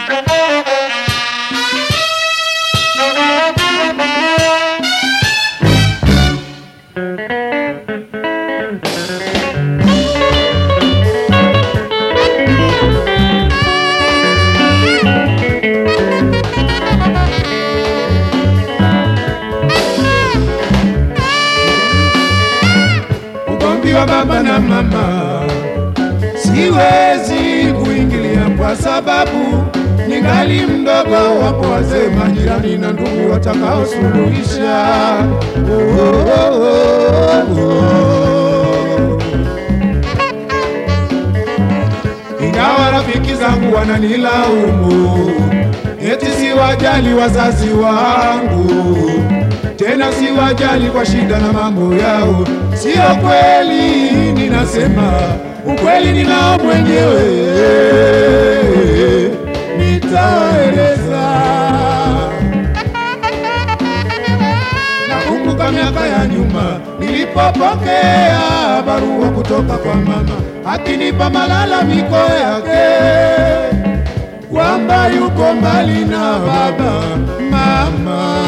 ugomvi wa baba na mama siwezi kuingilia kwa sababu ningali mdogo. Wapo wazee, majirani na ndugu watakaosuluhisha. Oh, oh, oh, oh. Ingawa rafiki zangu wananilaumu eti siwajali wazazi wangu, tena siwajali kwa shida na mambo yao. Sio kweli, ninasema ukweli ninao mwenyewe, nitaeleza. Nakumbuka miaka ya nyuma nilipopokea barua kutoka kwa mama akinipa malalamiko yake kwamba yuko mbali na baba mama.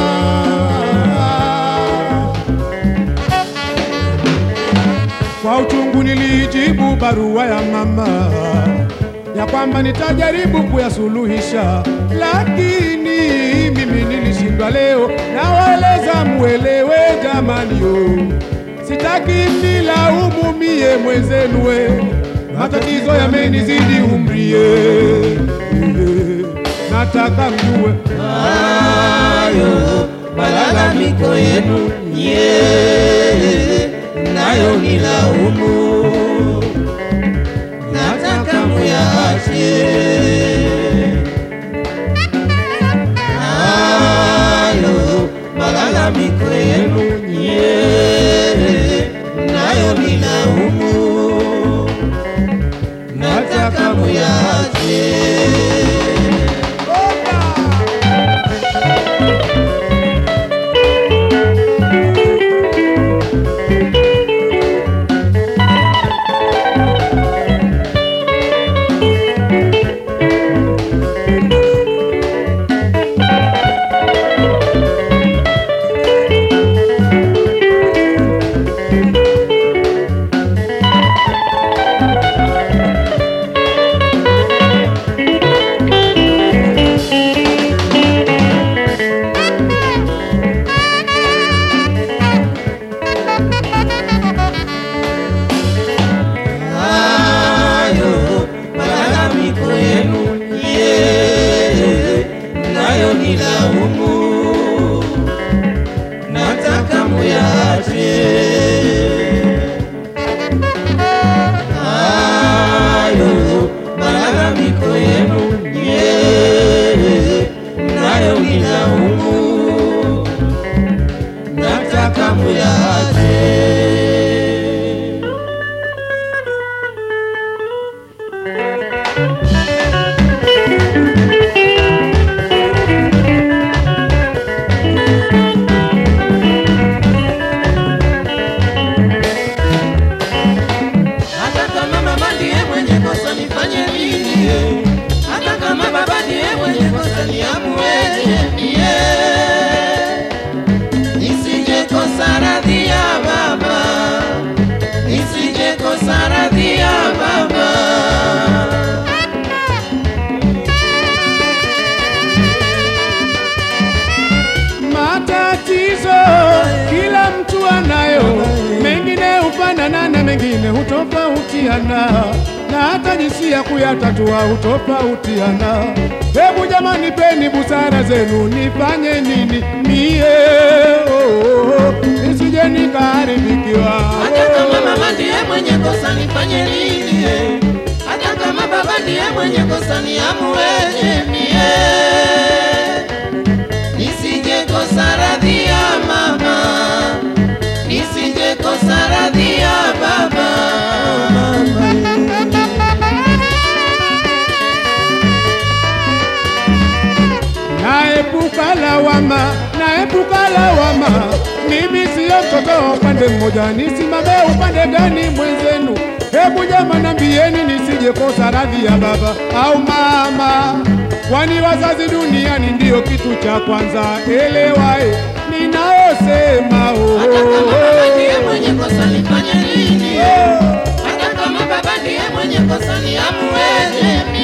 Kwa uchungu nilijibu barua ya mama ya kwamba nitajaribu kuyasuluhisha, lakini mimi nilishindwa. Leo nawaeleza muelewe, jamani, yo sitaki mnilaumu mie mwenzenu, we matatizo yamenizidi umrie, nataka mjue hayo malalamiko yenu nye nayo ni laumu, nataka muyaache. Hayo malalamiko yenu nye nayo ni laumu, nataka muyaache. hayo malalamiko yenu ye nayo ni laumu, nataka muyaache. Hayo malalamiko yenu ye nayo ni laumu, nataka muyaache. Hata kama mama ndiye mwenye kosa nifanye nini? Hata kama baba ndiye mwenye kosa niamueje mie? Nisije kosa radhi ya baba, nisije kosa radhi ya baba. Matatizo kila mtu anayo, mengine hufanana na mengine hutofautiana, na hata jinsi ya kuyatatua hutofautiana. Hebu jamani, peni busara zenu, nifanye nini mie oh, oh, oh, nisije nikaharibikiwa. Hata kama mama ndiye mwenye kosa nifanye nini? Hata kama baba ndiye mwenye kosa niamueje mie? Nisije kosa radhi ya mama, nisije kosa radhi ya baba. naepuka lawama, naepuka kuepuka lawama. Mimi siyo mtoto wa upande mmoja, nisimame upande gani mwenzenu? Hebu jama nambieni, nisije kosa radhi ya baba au mama, kwani wazazi duniani ndiyo kitu cha kwanza. Elewae ninayosema oh, Hata kama oh, baba ndiye oh. mwenye kosa nifanye nini? Hata kama baba ndiye mwenye kosa niamueje